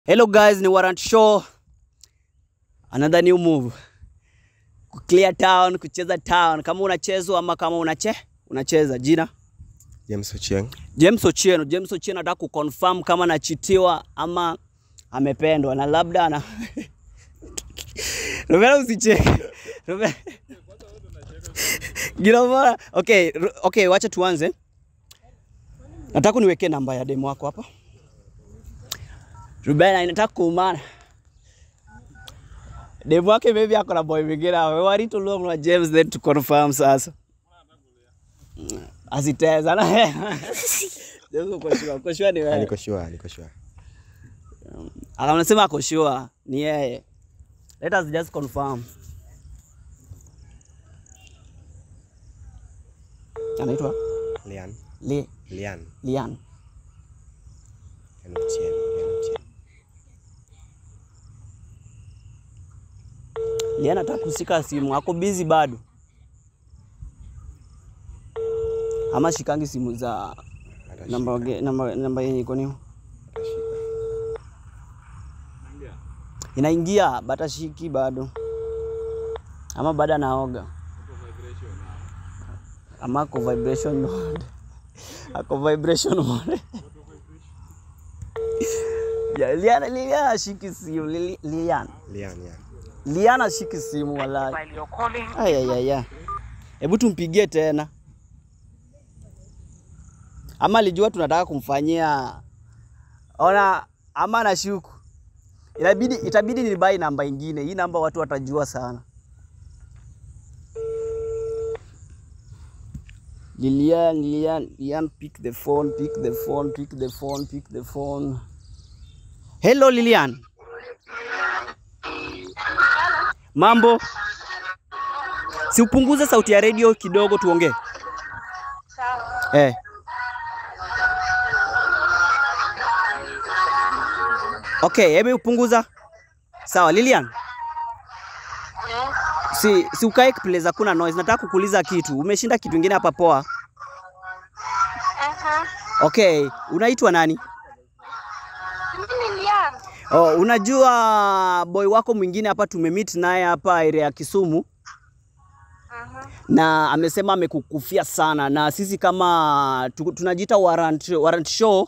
Hello guys, ni Warrant Show. Another new move. Clear town, kucheza town. Kama unachezwa ama kama unache unacheza. Jina James Ochieng. James Ochieno. James Ochieno anataka kuconfirm kama anachitiwa ama amependwa na labda ana Romero usicheke. Romero. Gilomora. Okay, ru- okay, wacha tuanze. Nataka niwekee namba ya demo wako hapa. Ruben inataka kuumana. Demo wake maybe ako na boy mwingine hapo. We want to know na James then to confirm sasa. Asiteza na. James uko sure, uko sure ni Ah, wewe. Niko sure, niko sure. Akamsema ako sure ni yeye. Let us just confirm. Anaitwa Lian. Li, Lian. Lian. Lian Ochieng. Lian Ochieng. Lian anataka kushika simu, ako busy bado. Ama shikangi simu za Atashika. namba ge- namba namba yenye iko niyo. Atashika. Inaingia bata shiki bado. Ama bado anaoga. Ama ako vibration mode. Ako vibration mode. Ya, Liana Liana ashiki simu Lili- Lian. Lian, yeah. Liana ashiki simu wallahi. While you're calling, Aya ya ya. Hebu tumpigie tena. Ama alijua tunataka kumfanyia ona, ama anashuku. Inabidi itabidi nibai namba ingine. Hii namba watu watajua sana. Lilian, Lilian, Lilian, pick the phone, pick the phone, pick the phone, pick the phone. Hello Lilian. Mambo? Si upunguze sauti ya redio kidogo tuongee. sawa. Eh. Okay, hebu upunguza. Sawa, Lilian. Yes. Si si ukae place hakuna noise. Nataka kukuuliza kitu. Umeshinda kitu kingine hapa poa. Aha. Okay, unaitwa nani? Mimi ni Lian. Oh, unajua boy wako mwingine hapa tumemeet naye hapa area ya Kisumu Aha. na amesema amekukufia sana, na sisi kama tu- tunajiita Warrant, Warrant Show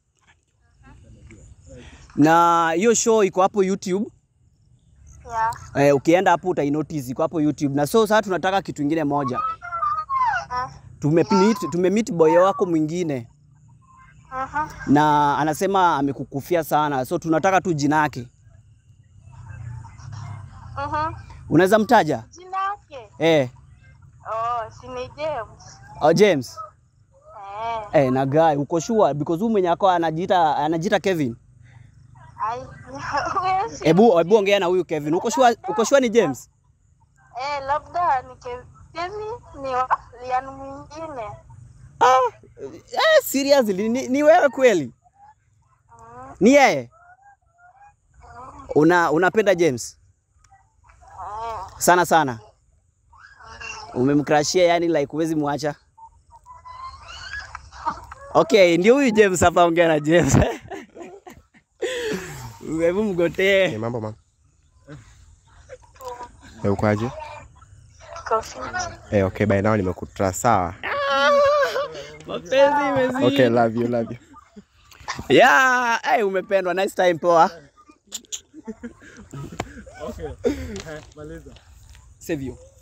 na hiyo show iko hapo YouTube. Yeah. Eh, ukienda hapo utainotice iko hapo YouTube. Na so sasa tunataka kitu ingine moja. Ah. Tumemeet tumemeet boy wako mwingine Aha. na anasema amekukufia sana, so tunataka tu jina yake. Aha. Unaweza mtaja? Jina yake? Eh, Oh, si ni James. oh, James. Eh. Eh, na guy uko sure because huyu mwenye ako anajiita anajiita Kevin. Ai. Wewe si- Ebu ebu ongea na huyu Kevin. Uko sure uko sure ni James? Eh, labda ni Ke- Kemi ni wa Lian mwingine. Ah, eh, seriously ni, ni wewe kweli? Mm. Ni yeye? Una unapenda James? Eh. Sana sana. Umemkrashia yani like huwezi muacha. Okay, ndio huyu James hapa, ongea na James. Hebu mgotee. Ni mambo mam. Eh, ukoaje? Kofi. Eh, okay, by now nimekutra sawa. Mapenzi imezidi. Okay, love you, love you. Yeah, hey, umependwa. Nice time poa. Save you.